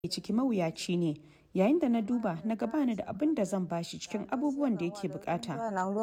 ciki mawuyaci ne yayin da na duba na ga bani da abin da zan bashi cikin abubuwan da yake bukata.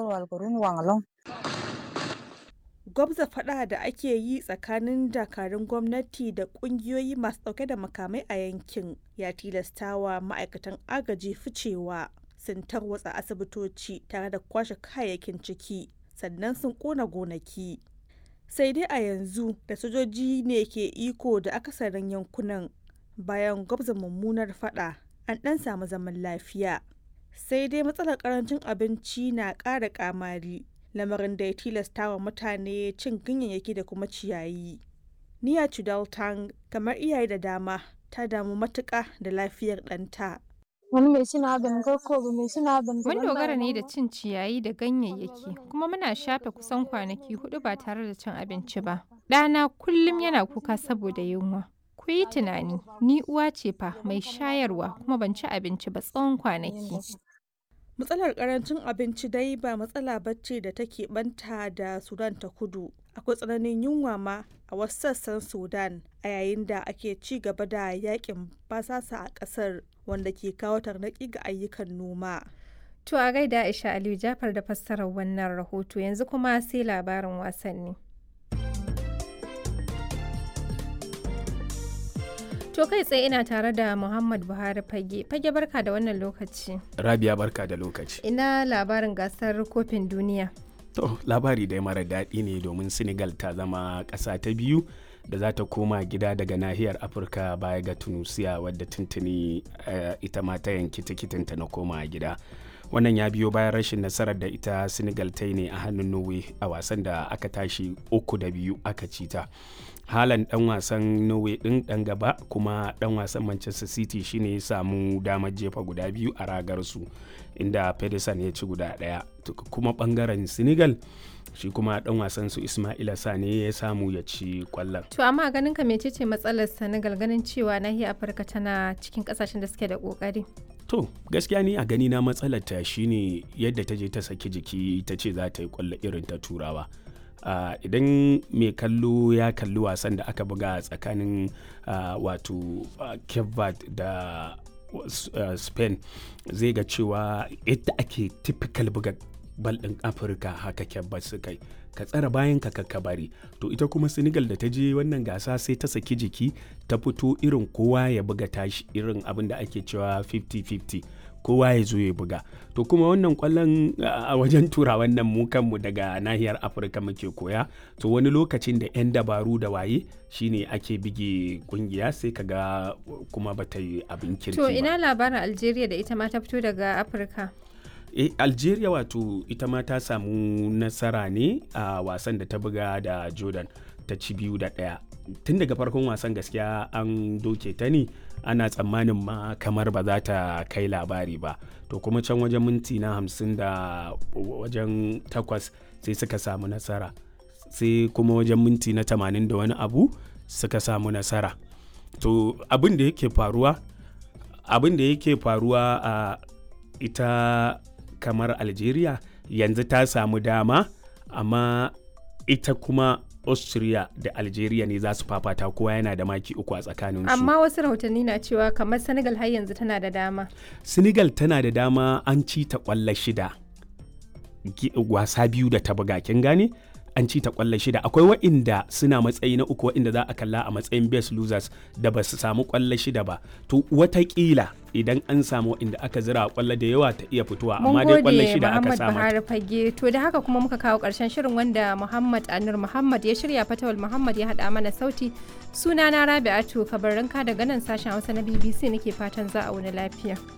gwabza fada da ake yi tsakanin dakarun gwamnati da kungiyoyi masu dauke da makamai a yankin ya tilastawa ma'aikatan agaji ficewa sun tarwatsa asibitoci tare da kwashe kayayyakin ciki sannan sun kona gonaki sai dai a yanzu da sojoji ne ke iko da akasarin yankunan bayan gwabza mummunar fada an dan samu zaman lafiya sai dai matsalar karancin abinci na ƙara kamari lamarin da ya tilasta wa mutane cin ganyayyaki da kuma ciyayi. Niya Chudaltang kamar iyaye da dama ta damu matuƙa da lafiyar ɗanta. Mun dogara ne da cin ciyayi da ganyayyaki kuma muna shafe kusan kwanaki hudu ba tare da cin abinci ba. Ɗana kullum yana kuka saboda yunwa. Ku yi tunani, ni uwa ce fa mai shayarwa kuma ban ci abinci ba tsawon kwanaki. matsalar karancin abinci dai ba matsala bacci da take banta da sudan ta kudu akwai tsananin yunwa ma a wasu sassan sudan a yayin da ake ci gaba da yakin basasa a kasar wanda ke kawo tarnaki ga ayyukan noma To a gaida Aisha Aliyu Jafar da fassarar wannan rahoto yanzu kuma sai labarin wasanni. To kai tsaye ina tare da Muhammad Buhari Fage. Fage barka da wannan lokaci. Rabia barka da lokaci. Ina labarin gasar kofin duniya. To labari dai mara daɗi ne domin Senegal ta zama ƙasa ta biyu da za ta koma gida daga nahiyar Afirka baya ga Tunusiya wadda tuntuni uh, ita ma ta yanki tikitinta na koma gida. wannan ya biyo bayan rashin nasarar da ita senegal ta yi ne a hannun norway a wasan da aka tashi uku da biyu aka ci ta halan dan wasan norway din dan gaba kuma dan wasan manchester city shine ya samu damar jefa guda biyu a ragar su inda pedersen ya ci guda daya kuma bangaren senegal shi kuma dan wasan su ismaila sane ya samu ya ci kwallon to amma ganin ka mecece matsalar senegal ganin cewa nahiyar afirka tana cikin kasashen da suke da kokari to gaskiya ni a gani na matsalar ta shine yadda ta je ta saki jiki ta ce za ta yi kwallo irin ta turawa uh, idan mai kallo ya kalli wasan da aka buga tsakanin uh, wato uh, cape da uh, spain zai ga cewa yadda ake typical buga bal ɗin afirka haka kyabbat su kai ka tsara bayan ka bari to ita kuma senegal da ta je wannan gasa sai ta saki jiki ta fito irin kowa ya buga tashi irin abin da ake cewa 50-50 kowa ya zo ya buga to kuma wannan kwallon a wajen tura wannan mu kanmu daga nahiyar afirka muke koya to wani lokacin da 'yan dabaru da waye shine ake bige kungiya sai kaga kuma bata yi abin kirki to ina labarin algeria da ita ma ta fito daga afirka e, algeria wato ita ma ta samu nasara ne a wasan da ta buga da jordan ta ci biyu da ɗaya tun daga farkon wasan gaskiya an doke ta ne ana tsammanin ma kamar ba za ta kai labari ba to kuma can wajen minti na hamsin da wajen takwas sai suka samu nasara sai kuma wajen minti na tamanin da wani abu suka samu nasara to abin da yake faruwa abin da yake faruwa a ita kamar algeria yanzu ta samu dama amma ita kuma austria da algeria ne za su fafata kowa yana da maki uku a tsakanin su amma wasu rahotanni na cewa kamar senegal har yanzu tana da dama senegal tana da dama an ci ta kwallo shida wasa biyu da ta buga kin gane an ci ta kwallo shida akwai wa'inda suna matsayi na uku wa'inda za a kalla a matsayin best losers da ba su samu kwallo shida ba to watakila idan an samu wa'inda aka zira kwallo da yawa ta iya fitowa amma dai kwallo shida aka samu Buhari fage to da haka kuma muka kawo karshen shirin wanda Muhammad Anur Muhammad ya shirya Fatawul Muhammad ya hada mana sauti sunana Rabi'atu Kabarinka daga nan sashen Hausa na BBC nake fatan za a wani lafiya